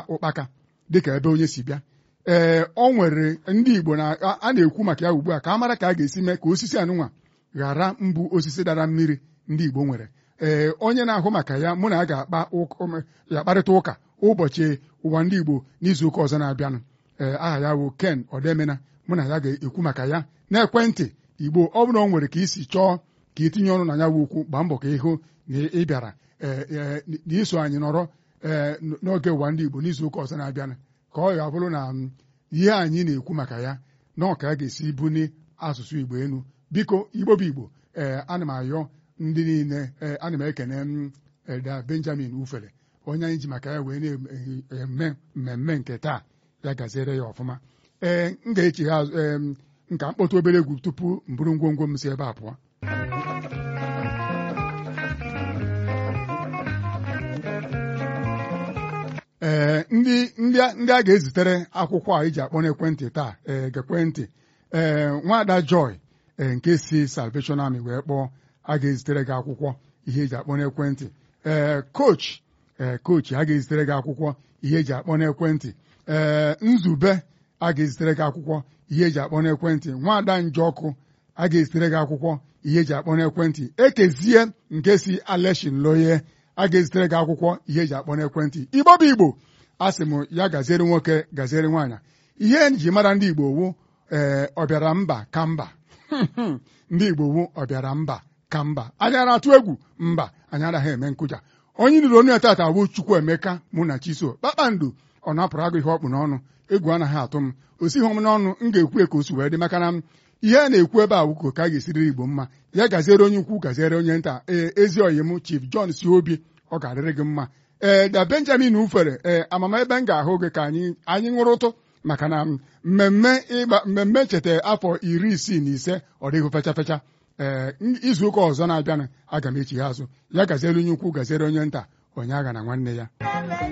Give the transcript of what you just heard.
ụkpaka dịka ebe onye si bịa ee ọ nwere ndị Igbo na a na-ekwu maka ya ugbu a ka a mara ka a ga-esi mee ka osisi anụnwa ghara mbụ osisi dara mmiri ndị Igbo nwere ee onye na-ahụ maka ya mụ na ya ga-akpa ya kparịta ụka ụbọchị ụwa ndị Igbo n'izuụka ọzọ na-abịanụ ee aha ya bụ Ken Odemena mụ na ya ga-ekwu maka ya n'ekwentị Igbo ọ bụrụ na ọ nwere ka isi chọọ ka itinye ọnụ na ya bụ okwu gbaa mbọ ka ịhụ na ị bịara na iso anyị nọrọ ee n'oge ụwa ndị Igbo n'izuụka ọzọ na-abịanụ ka ọ ga-abụrụ na ihe anyị na-ekwu maka ya na ọ ka a ga-esi buni asụsụ Igbo enu biko Igbo bụ Igbo ee ana m ayọ ndị niile ee ana m ekene m Eda Benjamin Ufere onye anyị ji maka ya wee na-eme mmemme nke taa ya gaziere ya ọfụma ee m ga-echigha azụ ee nka mkpọtụ obere egwu tupu m buru ngwongwo m si ebe a pụọ ee ndị ndị ndị a ga-ezitere akwụkwọ a iji akpọ n'ekwentị taa ee gekwentị ee nwaada Joy ee nke si Salvation Army wee kpọọ a ga-ezitere gị akwụkwọ ihe eji akpọ n'ekwentị ee coach ee coach a ga-ezitere gị akwụkwọ ihe eji akpọ n'ekwentị ee nzube a ga-ezitere gị akwụkwọ ihe eji akpọ n'ekwentị nwaada Njọkụ a ga-ezitere gị akwụkwọ ihe eji akpọ n'ekwentị ekezie nke si Aleshin Loye a ga-ezitere gị akwụkwọ ihe eji akpọ n'ekwentị Igbo bụ Igbo a sị m ya gaziere nwoke gaziere nwaanyị ihe ji mara ndị Igbo wu ee ọbịara mba ka mba ndị Igbo wu ọbịara mba ka mba anyị na-atụ egwu mba anyị anaghị eme nkụja onye nụrụ onye tata bụ Chukwuemeka mụ na Chiso kpakpando ọ napụrụ agụ ihe ọkpụ n'ọnụ egwu anaghị atụ m o sighi m n'ọnụ m ga-ekwu ka o si wee dị maka na ihe a na-ekwu ebe a wuko ka a ga-esiriri Igbo mma ya gaziere onye ukwu gaziere onye nta ee ezi oyi m Chief John si obi ọ ga-adịrị gị mma ee da Benjamin Ufere ee amama ebe m ga-ahụ gị ka anyị anyị ṅụrụ ụtụ maka na mmemme ịgba mmemme ncheta afọ iri isii na ise ọ dịghị fecha fecha ee izu ụka ọzọ na-abịanụ aga m echi ya azụ ya gaziere onye ukwu gaziere onye nta onye agha na nwanne ya